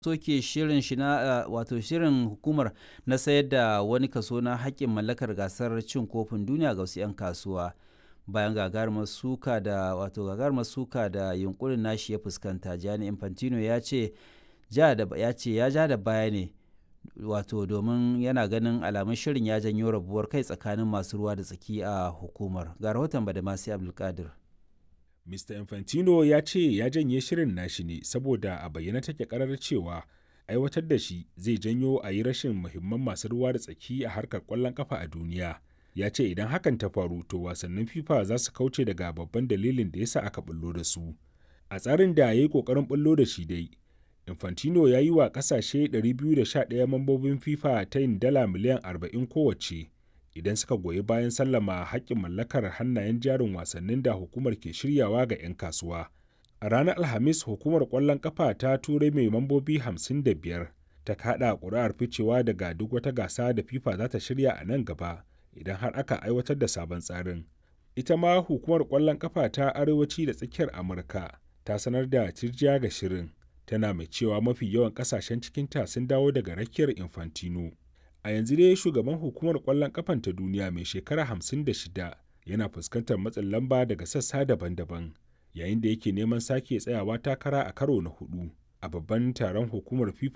soke shirin shi na wato shirin hukumar na sayar da wani kaso na haƙƙin mallakar gasar cin kofin duniya ga wasu 'yan kasuwa bayan gagarumar suka da wato gagarumar suka da yunkurin nashi ya fuskanta Gianni Infantino ya ce ya ce ya ja da baya ne wato domin yana ganin alamun shirin ya janyo rabuwar kai tsakanin masu ruwa da tsaki a hukumar ga rahoton badamasi abdulkadir Mr. Infantino ya ce ya janye shirin nashi ne saboda a bayyana take karar cewa aiwatar da shi zai janyo a yi rashin muhimman masu ruwa da tsaki a harkar kwallon kafa a duniya. Ya ce idan hakan ta faru to wasannin FIFA za su kauce daga babban dalilin da yasa aka bullo da su. A tsarin da ya yi kokarin bullo da shi dai, Infantino ya yi wa kasashe 211 mambobin FIFA ta yin dala miliyan 40 kowace. idan suka goyi bayan sallama haƙƙin mallakar hannayen jarin wasannin da hukumar ke shiryawa ga 'yan kasuwa. A ranar Alhamis hukumar ƙwallon ƙafa ta turai mai mambobi 55 ta kaɗa ƙuri'ar ficewa daga duk wata gasa da FIFA za ta shirya a nan gaba idan har aka aiwatar da sabon tsarin. Ita ma hukumar ƙwallon ƙafa ta arewaci da tsakiyar Amurka ta sanar da tirjiya ga shirin tana mai cewa mafi yawan ƙasashen cikinta sun dawo daga rakiyar Infantino. a yanzu dai shugaban hukumar kwallon kafan ta duniya mai shekara 56 yana fuskantar matsin lamba daga sassa daban-daban yayin da yake neman sake tsayawa takara a karo na hudu a babban taron hukumar fifa